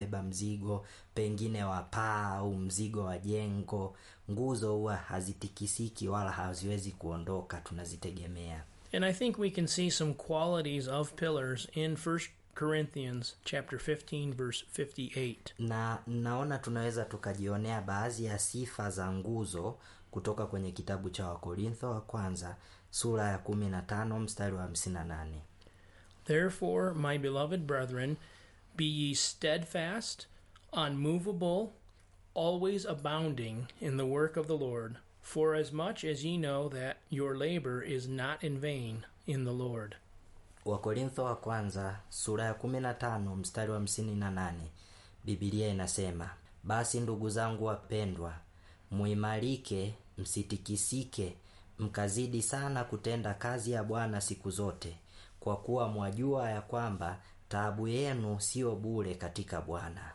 kubeba mzigo pengine wa paa au mzigo wa jengo nguzo huwa hazitikisiki wala haziwezi kuondoka tunazitegemea And I think we can see some qualities of pillars in 1 Corinthians chapter 15 verse 58. na naona tunaweza tukajionea baadhi ya sifa za nguzo kutoka kwenye kitabu cha wakorintho wa kwanza sura ya 15 mstari wa 58 Therefore, my beloved brethren, be ye steadfast, unmovable, always abounding in the work of the Lord, for as much as ye know that your labor is not in vain in the Lord. wakorintho wa kwanza sura ya 15 mstari wa 58 bibilia inasema basi ndugu zangu wapendwa muimarike msitikisike mkazidi sana kutenda kazi ya bwana siku zote kwa kuwa mwajua ya kwamba taabu yenu siyo bure katika bwana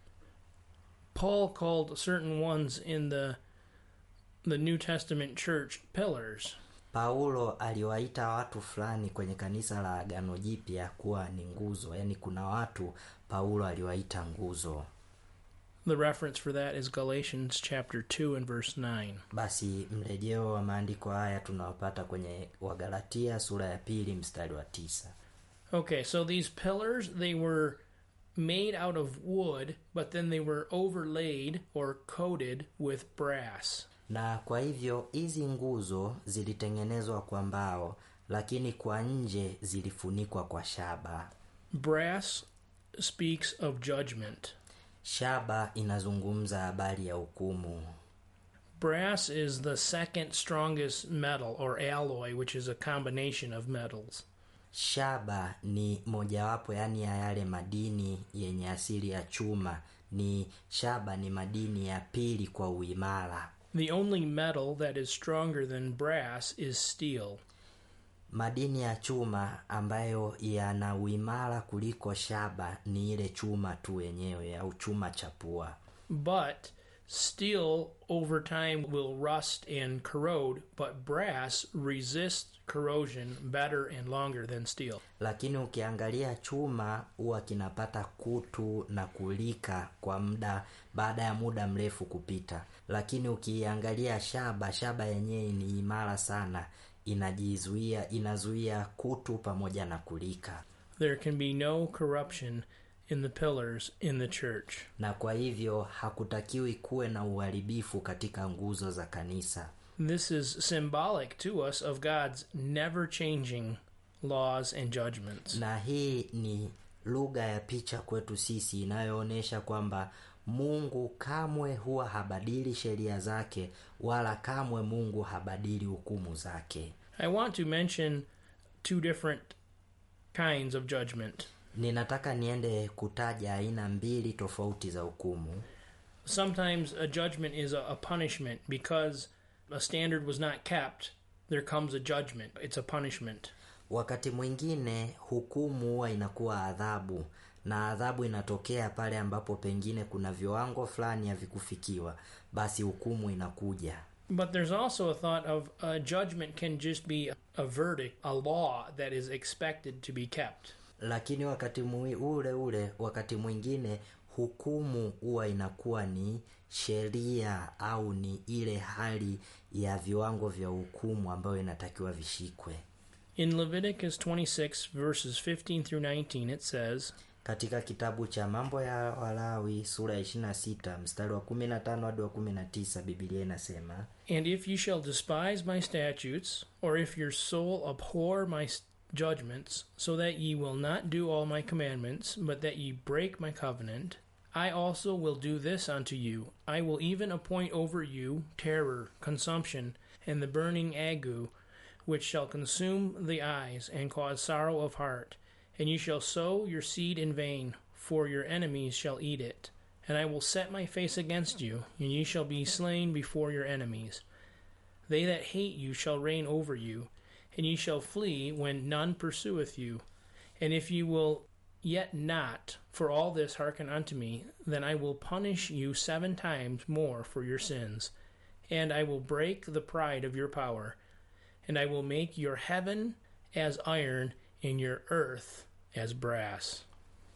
Paul called certain ones in the the New Testament church pillars. paulo aliwaita watu fulani kwenye kanisa la agano jipya kuwa ni nguzo yaani kuna watu paulo aliwaita nguzo The reference for that is Galatians chapter 2 and verse 9. basi mrejeo wa maandiko haya tunawapata kwenye wagalatia sura ya pili mstari wa tisa Okay, so these pillars they were made out of wood, but then they were overlaid or coated with brass. na kwa hivyo hizi nguzo zilitengenezwa kwa mbao lakini kwa nje zilifunikwa kwa shaba Brass speaks of judgment. shaba inazungumza habari ya hukumu Brass is the second strongest metal or alloy, which is a combination of metals. shaba ni mojawapo yaani ya yale madini yenye asili ya chuma ni shaba ni madini ya pili kwa uimara The only metal that is stronger than brass is steel. madini ya chuma ambayo yana uimara kuliko shaba ni ile chuma tu yenyewe au chuma cha pua But steel over time will rust and corrode, but brass resists corrosion better and longer than steel. lakini ukiangalia chuma huwa kinapata kutu na kulika kwa muda baada ya muda mrefu kupita lakini ukiangalia shaba shaba yenyewe ni imara sana inajizuia inazuia kutu pamoja na kulika There can be no corruption in the pillars in the church. na kwa hivyo hakutakiwi kuwe na uharibifu katika nguzo za kanisa This is symbolic to us of God's never changing laws and judgments. na hii ni lugha ya picha kwetu sisi inayoonyesha kwamba mungu kamwe huwa habadili sheria zake wala kamwe mungu habadili hukumu zake I want to mention two different kinds of judgment. ninataka niende kutaja aina mbili tofauti za hukumu Sometimes a judgment is a, a punishment because a standard was not kept. There comes a judgment. It's a punishment. wakati mwingine hukumu huwa inakuwa adhabu na adhabu inatokea pale ambapo pengine kuna viwango fulani havikufikiwa basi hukumu inakuja But there's also a thought of a judgment can just be a, a verdict, a law that is expected to be kept. lakini wakati mwi- ule ule wakati mwingine hukumu huwa inakuwa ni sheria au ni ile hali ya viwango vya hukumu ambayo inatakiwa vishikwe In Leviticus 26, verses 15 through 19, it says, katika kitabu cha mambo ya walawi sura ya 26 mstari wa 15 hadi wa 19 bibilia inasema And if you shall despise my statutes, or if your soul abhor my s- judgments, so that ye will not do all my commandments, but that ye break my covenant, I also will do this unto you. I will even appoint over you terror, consumption, and the burning ague, which shall consume the eyes and cause sorrow of heart. And you shall sow your seed in vain, for your enemies shall eat it. And I will set my face against you, and ye shall be slain before your enemies. They that hate you shall reign over you, and ye shall flee when none pursueth you. And if you will yet not for all this hearken unto me, then I will punish you seven times more for your sins. And I will break the pride of your power, and I will make your heaven as iron, and your earth as brass.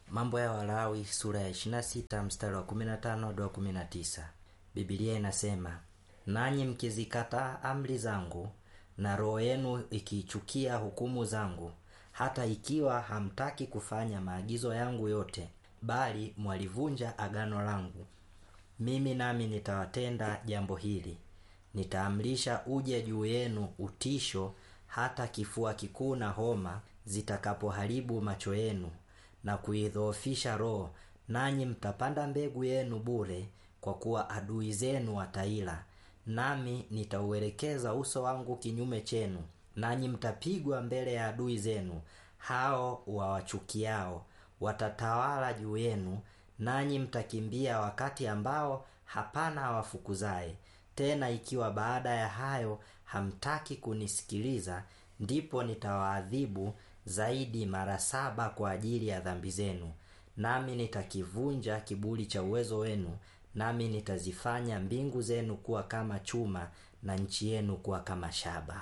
mambo ya walawi sura ya 26 mstari wa 15 hadi wa 19 bibilia inasema nanyi mkizikataa amri zangu na roho yenu ikiichukia hukumu zangu hata ikiwa hamtaki kufanya maagizo yangu yote bali mwalivunja agano langu mimi nami nitawatenda jambo hili nitaamrisha uje juu yenu utisho hata kifua kikuu na homa zitakapoharibu macho yenu na kuidhoofisha roho nanyi mtapanda mbegu yenu bure kwa kuwa adui zenu wataila nami nitauelekeza uso wangu kinyume chenu nanyi mtapigwa mbele ya adui zenu hao wawachukiao watatawala juu yenu nanyi mtakimbia wakati ambao hapana awafukuzaye tena ikiwa baada ya hayo hamtaki kunisikiliza ndipo nitawaadhibu zaidi mara saba kwa ajili ya dhambi zenu nami nitakivunja kiburi cha uwezo wenu nami nitazifanya mbingu zenu kuwa kama chuma na nchi yenu kuwa kama shaba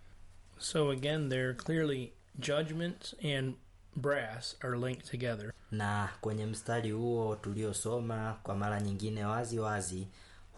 So again, there clearly judgment and brass are linked together. na kwenye mstari huo tuliosoma kwa mara nyingine wazi wazi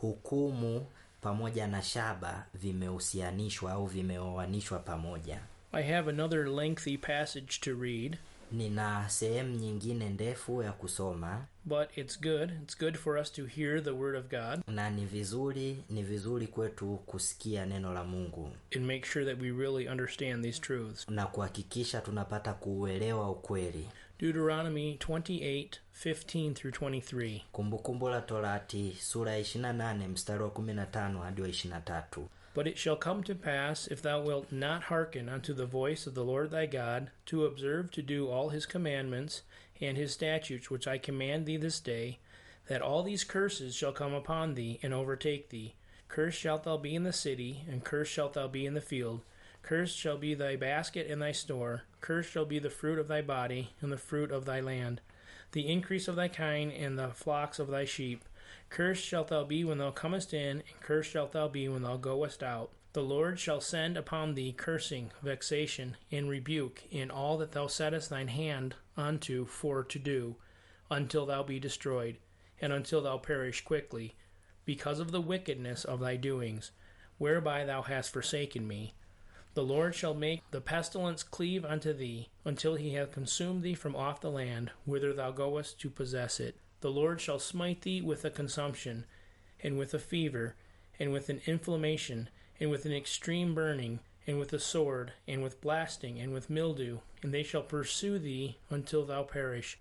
hukumu pamoja na shaba vimehusianishwa au vimeoanishwa pamoja I have another lengthy passage to read, nina sehemu nyingine ndefu ya kusoma but it's good. It's good for us to hear the word of God na ni vizuri ni vizuri kwetu kusikia neno la mungu and make sure that we really understand these truths. na kuhakikisha tunapata kuuelewa ukweli Deuteronomy 28 15 through 23. kumbukumbu la torati sura ya 28 mstari wa 15 hadi wa 23 But it shall come to pass, if thou wilt not hearken unto the voice of the Lord thy God, to observe to do all his commandments and his statutes which I command thee this day, that all these curses shall come upon thee and overtake thee. Cursed shalt thou be in the city, and cursed shalt thou be in the field. Cursed shall be thy basket and thy store. Cursed shall be the fruit of thy body, and the fruit of thy land, the increase of thy kind, and the flocks of thy sheep. Cursed shalt thou be when thou comest in, and cursed shalt thou be when thou goest out. The Lord shall send upon thee cursing, vexation, and rebuke in all that thou settest thine hand unto for to do, until thou be destroyed, and until thou perish quickly, because of the wickedness of thy doings, whereby thou hast forsaken me. The Lord shall make the pestilence cleave unto thee, until he have consumed thee from off the land, whither thou goest to possess it. The Lord shall smite thee with a consumption, and with a fever, and with an inflammation, and with an extreme burning, and with a sword, and with blasting, and with mildew, and they shall pursue thee until thou perish.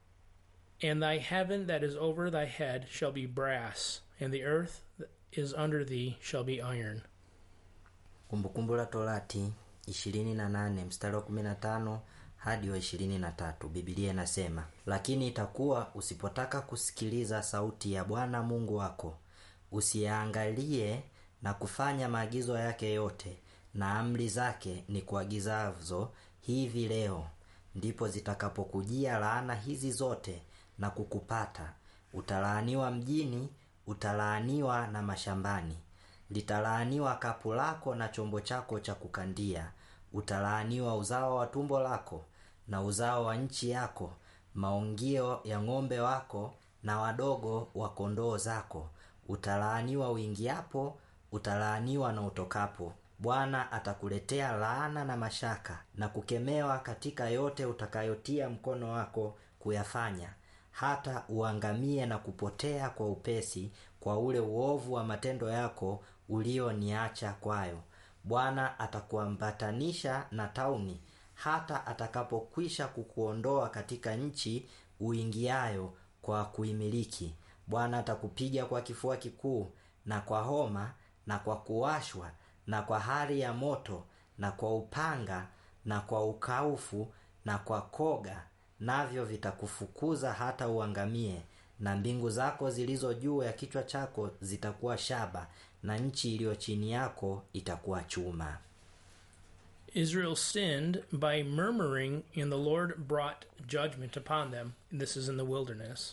And thy heaven that is over thy head shall be brass, and the earth that is under thee shall be iron. kumbukumbu la torati 28 mstari wa 15 hadi wa 23 bibilia inasema lakini itakuwa usipotaka kusikiliza sauti ya bwana mungu wako usiyaangalie na kufanya maagizo yake yote na amri zake ni kuagizazo hivi leo ndipo zitakapokujia laana hizi zote na kukupata utalaaniwa mjini utalaaniwa na mashambani litalaaniwa kapu lako na chombo chako cha kukandia utalaaniwa uzao wa tumbo lako na uzao wa nchi yako maongio ya ng'ombe wako na wadogo wa kondoo zako utalaaniwa uingiapo utalaaniwa na utokapo bwana atakuletea laana na mashaka na kukemewa katika yote utakayotia mkono wako kuyafanya hata uangamie na kupotea kwa upesi kwa ule uovu wa matendo yako ulioniacha kwayo bwana atakuambatanisha na tauni hata atakapokwisha kukuondoa katika nchi uingiayo kwa kuimiliki bwana atakupiga kwa kifua kikuu na kwa homa na kwa kuwashwa na kwa hari ya moto na kwa upanga na kwa ukaufu na kwa koga navyo vitakufukuza hata uangamie na mbingu zako zilizo juu ya kichwa chako zitakuwa shaba na nchi iliyo chini yako itakuwa chuma Israel sinned by murmuring, and the Lord brought judgment upon them. This is in the wilderness.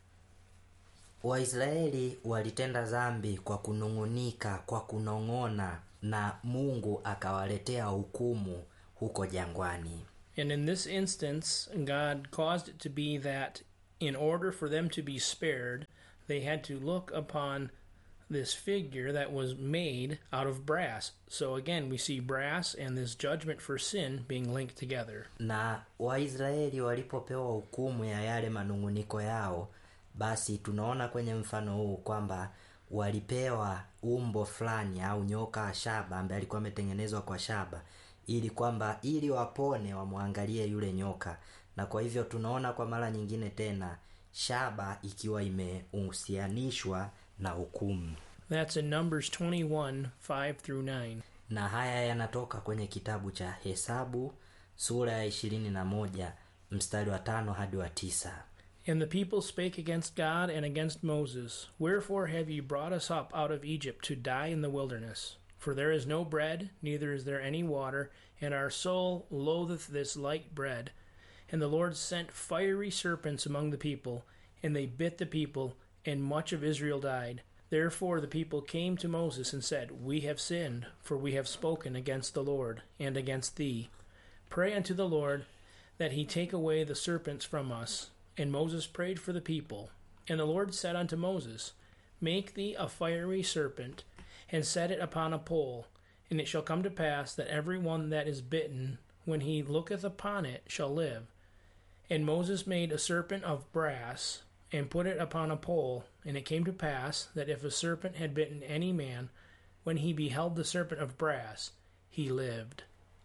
waisraeli walitenda dhambi kwa kunung'unika kwa kunong'ona na mungu akawaletea hukumu huko jangwani And in this instance, God caused it to be that in order for them to be spared, they had to look upon this figure that was made out of brass. So again, we see brass and this judgment for sin being linked together. na waisraeli walipopewa hukumu ya yale manung'uniko yao basi tunaona kwenye mfano huu kwamba walipewa umbo fulani au nyoka wa shaba ambaye alikuwa ametengenezwa kwa shaba ili kwamba ili wapone wamwangalie yule nyoka na kwa hivyo tunaona kwa mara nyingine tena shaba ikiwa imehusianishwa na hukumu That's in Numbers 21 5 through 9. na haya yanatoka kwenye kitabu cha hesabu sura ya ishirini na moja mstari wa tano hadi wa tisa And the people spake against God and against Moses, Wherefore have ye brought us up out of Egypt to die in the wilderness? For there is no bread, neither is there any water, and our soul loatheth this light bread. And the Lord sent fiery serpents among the people, and they bit the people, and much of Israel died. Therefore the people came to Moses and said, We have sinned, for we have spoken against the Lord and against thee. Pray unto the Lord that he take away the serpents from us. And Moses prayed for the people. And the Lord said unto Moses, Make thee a fiery serpent, and set it upon a pole. And it shall come to pass that every one that is bitten, when he looketh upon it, shall live. And Moses made a serpent of brass, and put it upon a pole. And it came to pass that if a serpent had bitten any man, when he beheld the serpent of brass, he lived.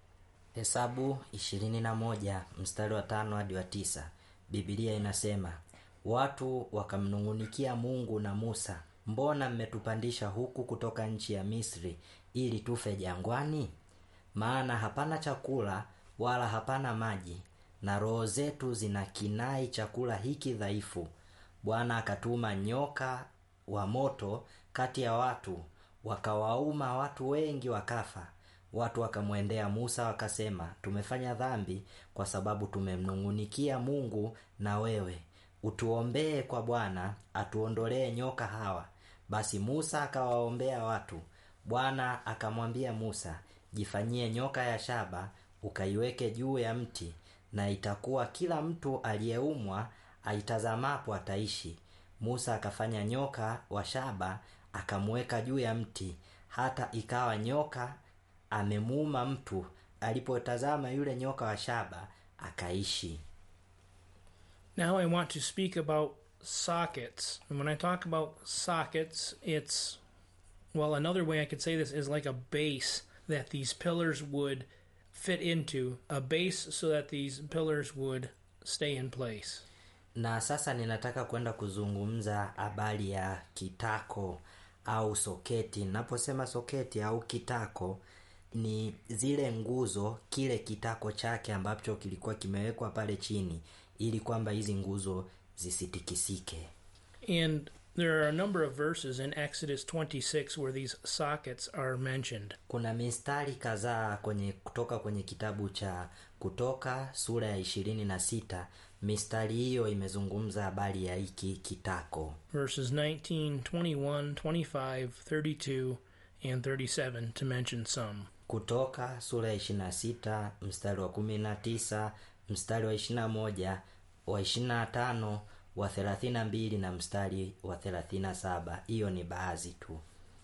hesabu ishirini na moja mstari wa tano hadi wa tisa bibilia inasema watu wakamnung'unikia mungu na musa mbona mmetupandisha huku kutoka nchi ya misri ili tufe jangwani maana hapana chakula wala hapana maji na roho zetu zina kinai chakula hiki dhaifu bwana akatuma nyoka wa moto kati ya watu wakawauma watu wengi wakafa watu wakamwendea musa wakasema tumefanya dhambi kwa sababu tumemnung'unikia mungu na wewe utuombee kwa bwana atuondolee nyoka hawa basi musa akawaombea watu bwana akamwambia musa jifanyie nyoka ya shaba ukaiweke juu ya mti na itakuwa kila mtu aliyeumwa aitazamapo ataishi musa akafanya nyoka wa shaba akamweka juu ya mti hata ikawa nyoka amemuuma mtu alipotazama yule nyoka wa shaba akaishi Now I want to speak about sockets. And when I talk about sockets, it's, well, another way I could say this is like a base that these pillars would fit into, a base so that these pillars would stay in place. na sasa ninataka kwenda kuzungumza habari ya kitako au soketi naposema soketi au kitako ni zile nguzo kile kitako chake ambacho kilikuwa kimewekwa pale chini ili kwamba hizi nguzo zisitikisike And there are a number of verses in Exodus 26 where these sockets are mentioned. kuna mistari kadhaa kwenye kutoka kwenye kitabu cha kutoka sura ya ishirini na sita mistari hiyo imezungumza habari ya hiki kitako Verses 19, 21, 25, 32, and 37 to mention some. kutoka sura ya ishirina na sita mstari wa kumi na tisa mstari wa ishirina moja wa ishirina na tano wa thelathini na mbili na mstari wa thelathini na saba hiyo ni baadhi tu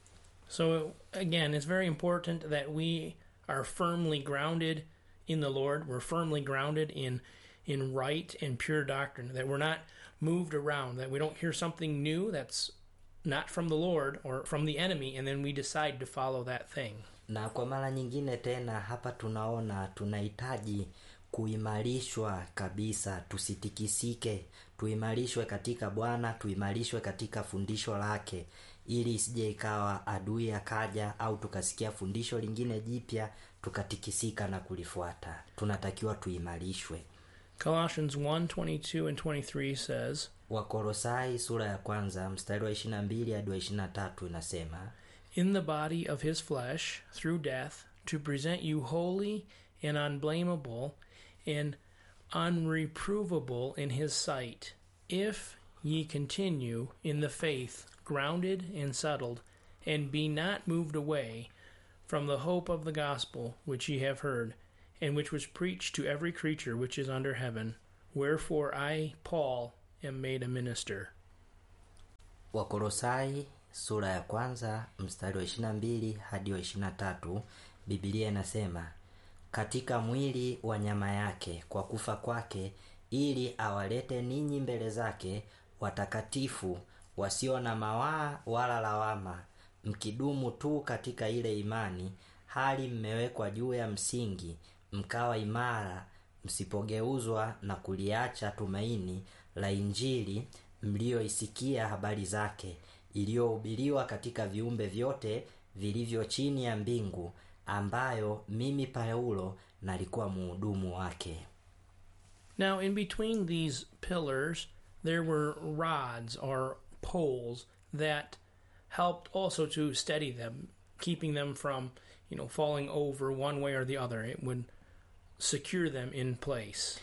So, again, it's very important that we are firmly grounded in the Lord. We're firmly grounded in in right and pure doctrine. That we're not moved around. That we don't hear something new that's not from the Lord or from the enemy, and then we decide to follow that thing. na kwa mara nyingine tena hapa tunaona tunahitaji kuimarishwa kabisa tusitikisike tuimarishwe katika bwana tuimarishwe katika fundisho lake ili isije ikawa adui akaja au tukasikia fundisho lingine jipya tukatikisika na kulifuata tunatakiwa tuimarishwe Colossians 1 22 and 23 says, wakorosai sura ya kwanza mstari wa ishirina mbili hadi wa ishirina tatu inasema In the body of his flesh, through death, to present you holy and unblameable and unreprovable in his sight, if ye continue in the faith, grounded and settled, and be not moved away from the hope of the gospel which ye have heard, and which was preached to every creature which is under heaven. Wherefore I, Paul, am made a minister. wakolosai sura ya kwanza mstari wa 22 hadi wa 23 bibilia inasema katika mwili wa nyama yake kwa kufa kwake ili awalete ninyi mbele zake watakatifu wasio na mawaa wala lawama mkidumu tu katika ile imani hali mmewekwa juu ya msingi mkawa imara msipogeuzwa na kuliacha tumaini la injili mliyoisikia habari zake iliyohubiriwa katika viumbe vyote vilivyo chini ya mbingu ambayo mimi paulo nalikuwa muhudumu wake Now, in between these pillars, there were rods or poles that helped also to steady them, keeping them from, you know, falling over one way or the other. It would secure them in place.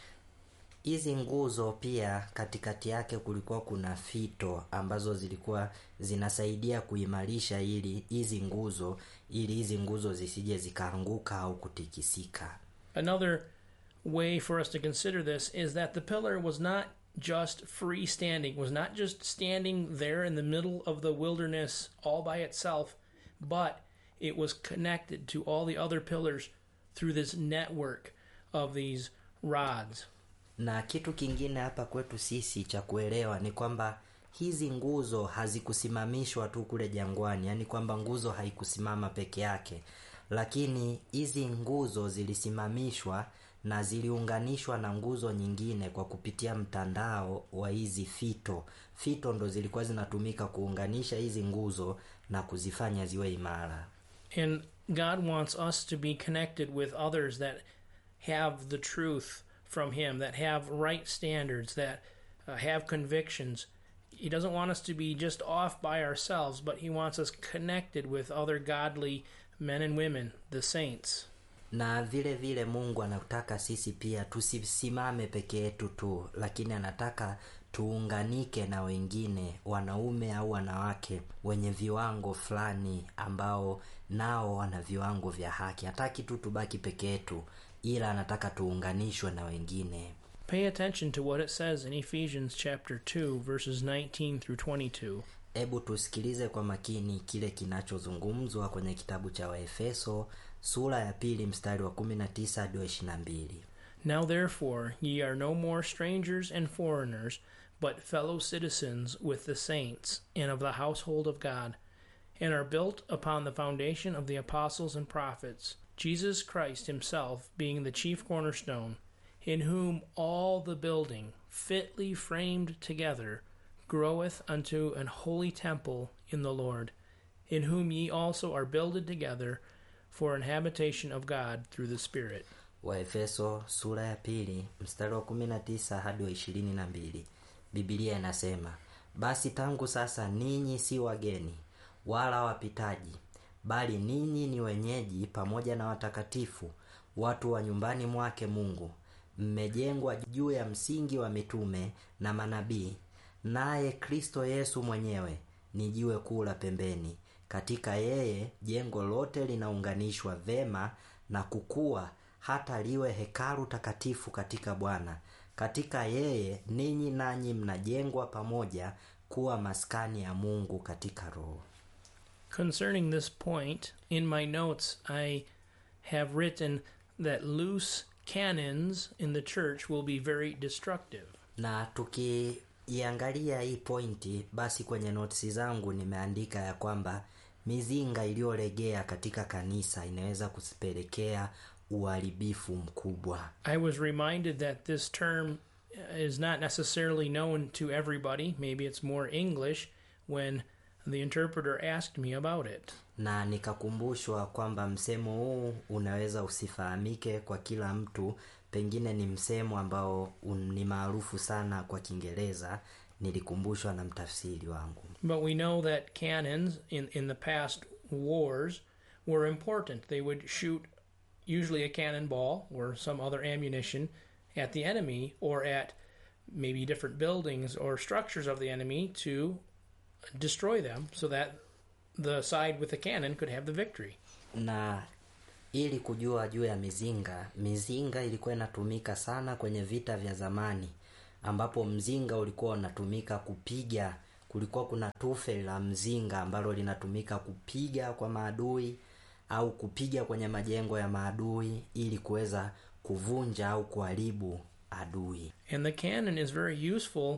hizi nguzo pia katikati yake kulikuwa kuna fito ambazo zilikuwa zinasaidia kuimarisha ili hizi nguzo ili hizi nguzo zisije zikaanguka au kutikisika Another way for us to consider this is that the pillar was not just freestanding, was not just standing there in the middle of the wilderness all by itself, but it was connected to all the other pillars through this network of these rods. na kitu kingine hapa kwetu sisi cha kuelewa ni kwamba hizi nguzo hazikusimamishwa tu kule jangwani yaani kwamba nguzo haikusimama peke yake lakini hizi nguzo zilisimamishwa na ziliunganishwa na nguzo nyingine kwa kupitia mtandao wa hizi fito fito ndo zilikuwa zinatumika kuunganisha hizi nguzo na kuzifanya ziwe imara And God wants us to be connected with others that have the truth from Him, that have right standards, that uh, have convictions. He doesn't want us to be just off by ourselves, but He wants us connected with other godly men and women, the saints. na vile vile mungu anataka sisi pia tusisimame peke yetu tu lakini anataka tuunganike na wengine wanaume au wanawake wenye viwango fulani ambao nao wana viwango vya haki hataki tu tubaki peke yetu ila anataka tuunganishwe na wengine Pay attention to what it says in Ephesians chapter 2, verses 19 through 22. hebu tusikilize kwa makini kile kinachozungumzwa kwenye kitabu cha waefeso sura ya pili mstari wa 19 hadi wa 22 Now therefore ye are no more strangers and foreigners, but fellow citizens with the saints, and of the household of God, and are built upon the foundation of the apostles and prophets, Jesus Christ himself being the chief cornerstone, in whom all the building, fitly framed together, groweth unto an holy temple in the Lord, in whom ye also are builded together for an habitation of God through the Spirit. waefeso sura ya pili mstari wa 19 hadi wa 22 bibilia inasema basi tangu sasa ninyi si wageni wala wapitaji bali ninyi ni wenyeji pamoja na watakatifu watu wa nyumbani mwake mungu mmejengwa juu ya msingi wa mitume na manabii naye kristo yesu mwenyewe ni jiwe kuu la pembeni katika yeye jengo lote linaunganishwa vema na kukua hata liwe hekalu takatifu katika bwana katika yeye ninyi nanyi mnajengwa pamoja kuwa maskani ya mungu katika roho Concerning this point, in my notes, I have written that loose cannons in the church will be very destructive. na tukiiangalia hii pointi basi kwenye notisi zangu nimeandika ya kwamba mizinga iliyolegea katika kanisa inaweza kusipelekea uharibifu mkubwa I was reminded that this term is not necessarily known to everybody. Maybe it's more English when the interpreter asked me about it. na nikakumbushwa kwamba msemo huu unaweza usifahamike kwa kila mtu pengine ni msemo ambao un- ni maarufu sana kwa kiingereza nilikumbushwa na mtafsiri wangu But we know that cannons in, in the past wars were important. They would shoot usually a cannonball or some other ammunition at the enemy or at maybe different buildings or structures of the enemy to destroy them so that the side with the cannon could have the victory. na ili kujua juu ya mizinga mizinga ilikuwa inatumika sana kwenye vita vya zamani ambapo mzinga ulikuwa unatumika kupiga kulikuwa kuna tufe la mzinga ambalo linatumika kupiga kwa maadui au kupiga kwenye majengo ya maadui ili kuweza kuvunja au kuharibu adui And the cannon is very useful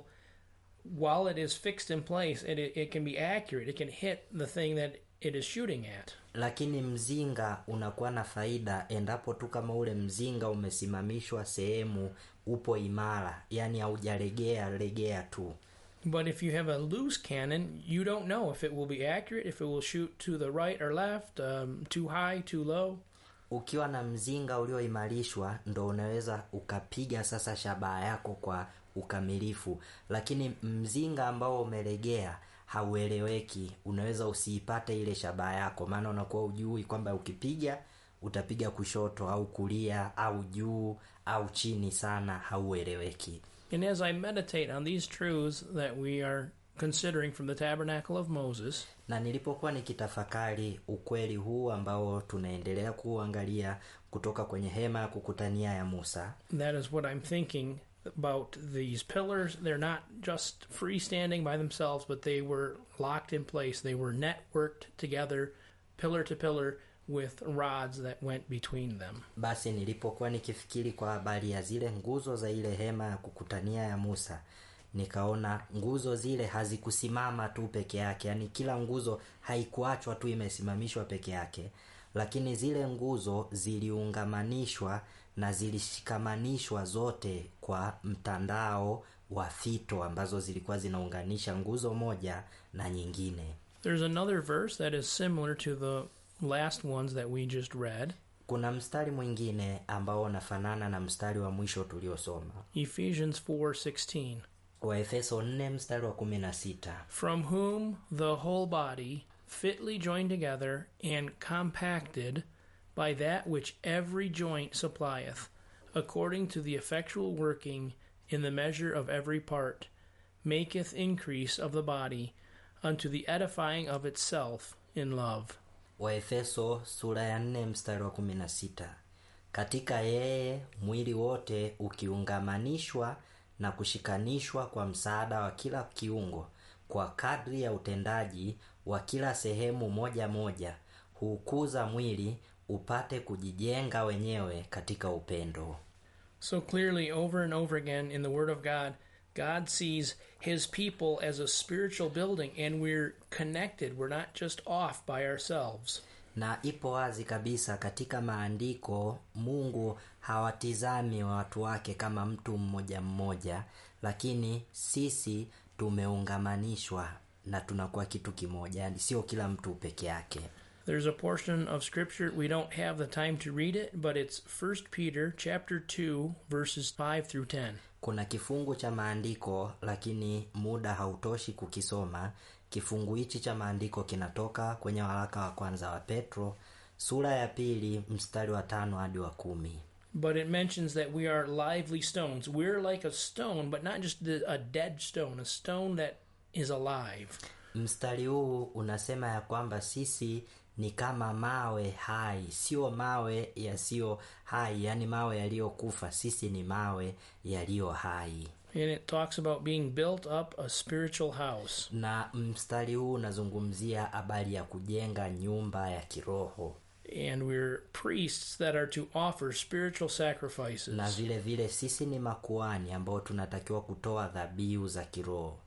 while it is fixed in place. It, it, it can be accurate. It can hit the thing that it is shooting at. lakini mzinga unakuwa na faida endapo tu kama ule mzinga umesimamishwa sehemu upo imara yani haujalegea legea tu But if you have a loose cannon, you don't know if it will be accurate, if it will shoot to the right or left, um, too high, too low. ukiwa na mzinga ulioimarishwa ndo unaweza ukapiga sasa shabaha yako kwa ukamilifu lakini mzinga ambao umelegea haueleweki unaweza usiipate ile shabaha yako maana unakuwa ujui kwamba ukipiga utapiga kushoto au kulia au juu au chini sana haueleweki And as I meditate on these truths that we are considering from the tabernacle of Moses, na nilipokuwa nikitafakari ukweli huu ambao tunaendelea kuuangalia kutoka kwenye hema ya kukutania ya musa that is what I'm thinking about these pillars. They're not just freestanding by themselves, but they were locked in place. They were networked together, pillar to pillar, with rods that went between them. basi nilipokuwa nikifikiri kwa habari ya zile nguzo za ile hema ya kukutania ya musa nikaona nguzo zile hazikusimama tu peke yake yaani kila nguzo haikuachwa tu imesimamishwa peke yake lakini zile nguzo ziliungamanishwa na zilishikamanishwa zote kwa mtandao wa fito ambazo zilikuwa zinaunganisha nguzo moja na nyingine There's another verse that is similar to the last ones that we just read kuna mstari mwingine ambao unafanana na mstari wa mwisho tuliosoma Ephesians 4:16. waefeso 4 mstari wa 16 from whom the whole body, fitly joined together and compacted by that which every joint supplieth, according to the effectual working in the measure of every part, maketh increase of the body unto the edifying of itself in love. waefeso sura ya 4 mstari wa 16 katika yeye mwili wote ukiungamanishwa na kushikanishwa kwa msaada wa kila kiungo kwa kadri ya utendaji wa kila sehemu moja moja huukuza mwili upate kujijenga wenyewe katika upendo So clearly, over and over again in the Word of God, God sees His people as a spiritual building, and we're connected. We're not just off by ourselves. na ipo wazi kabisa katika maandiko mungu hawatizami watu wake kama mtu mmoja mmoja lakini sisi tumeungamanishwa na tunakuwa kitu kimoja yani sio kila mtu peke yake There's a portion of scripture we don't have the time to read it, but it's 1 Peter chapter 2 verses 5 through 10. kuna kifungu cha maandiko lakini muda hautoshi kukisoma kifungu hichi cha maandiko kinatoka kwenye waraka wa kwanza wa petro sura ya pili mstari wa tano hadi wa kumi But it mentions that we are lively stones. We're like a stone, but not just the, a dead stone, a stone that is alive. mstari huu unasema ya kwamba sisi ni kama mawe hai sio mawe yasiyo hai yaani mawe yaliyokufa sisi ni mawe yaliyo hai And it talks about being built up a spiritual house. na mstari huu unazungumzia habari ya kujenga nyumba ya kiroho And we're priests that are to offer spiritual sacrifices. na vile vile sisi ni makuani ambao tunatakiwa kutoa dhabihu za kiroho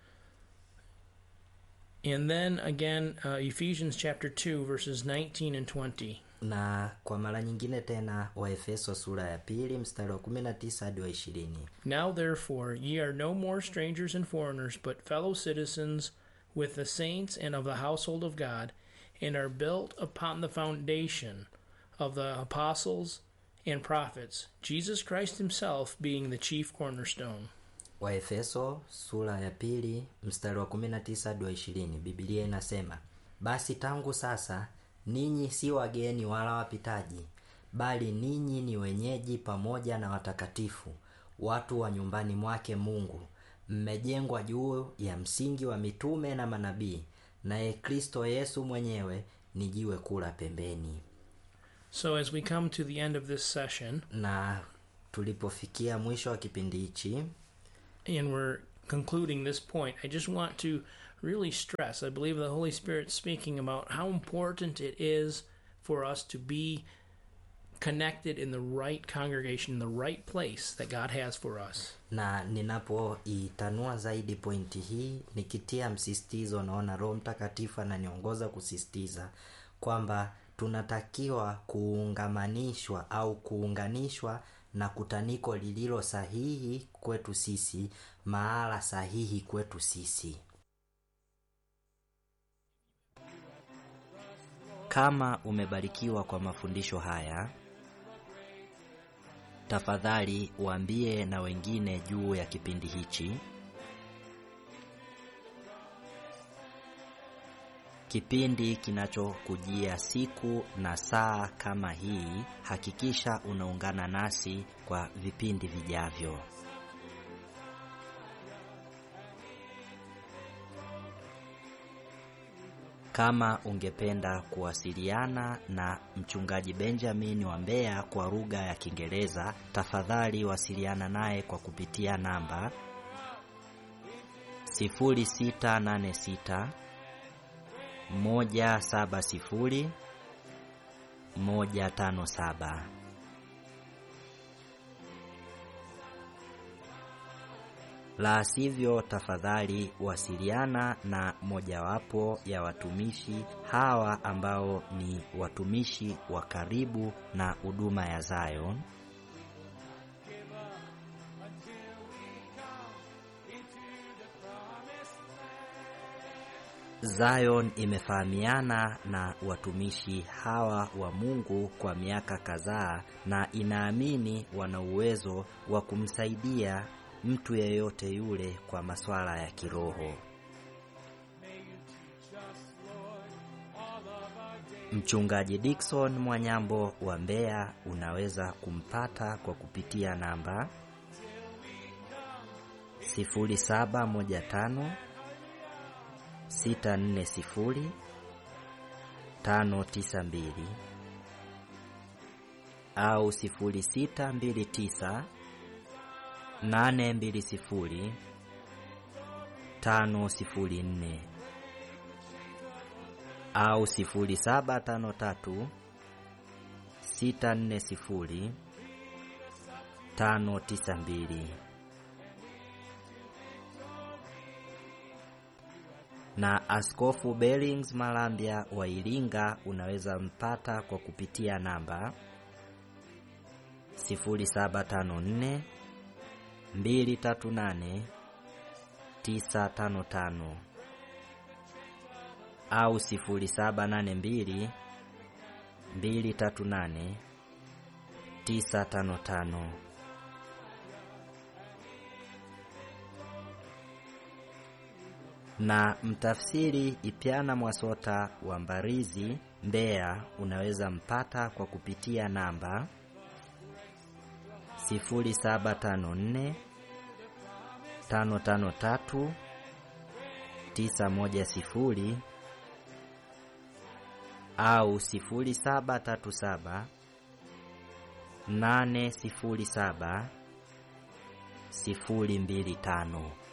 And then again, uh, Ephesians chapter 2, verses 19 and 20. na kwa mara nyingine tena waefeso sura ya pili mstari wa 19 hadi wa ishirini Now therefore ye are no more strangers and foreigners, but fellow citizens with the saints and of the household of God, and are built upon the foundation of the apostles and prophets, Jesus Christ himself being the chief cornerstone. waefeso sura ya pili mstari wa 19 hadi wa 20 bibilia inasema basi tangu sasa ninyi si wageni wala wapitaji bali ninyi ni wenyeji pamoja na watakatifu watu wa nyumbani mwake mungu mmejengwa juu ya msingi wa mitume na manabii naye kristo yesu mwenyewe ni jiwe kula pembeni So as we come to the end of this session, na tulipofikia mwisho wa kipindi hichi and we're concluding this point, I just want to really stress I believe the Holy Spirit speaking about how important it is for us to be connected in the right congregation, in the right place that God has for us. na ninapoitanua zaidi pointi hii nikitia msisitizo naona roho mtakatifu ananiongoza kusisitiza kwamba tunatakiwa kuungamanishwa au kuunganishwa na kutaniko lililo sahihi kwetu sisi mahala sahihi kwetu sisi kama umebarikiwa kwa mafundisho haya tafadhali waambie na wengine juu ya kipindi hichi kipindi kinachokujia siku na saa kama hii hakikisha unaungana nasi kwa vipindi vijavyo kama ungependa kuwasiliana na mchungaji Benjamin wa Mbeya kwa lugha ya Kiingereza, tafadhali wasiliana naye kwa kupitia namba 0686 170 157. La sivyo, tafadhali wasiliana na mojawapo ya watumishi hawa ambao ni watumishi wa karibu na huduma ya Zion. Zion imefahamiana na watumishi hawa wa Mungu kwa miaka kadhaa na inaamini wana uwezo wa kumsaidia mtu yeyote yule kwa masuala ya kiroho. Mchungaji Dickson Mwanyambo wa Mbeya unaweza kumpata kwa kupitia namba 0715 640 592 au 0629 nane mbili sifuri tano sifuri nne au sifuri saba tano tatu sita nne sifuri tano tisa mbili na Askofu Bellings Malambya wa Iringa unaweza mpata kwa kupitia namba 0754 238 955 au 0782 238 955. Na mtafsiri Ipyana Mwasota wa Mbarizi, Mbeya, unaweza mpata kwa kupitia namba 0754 553 910 au 0737 807 025.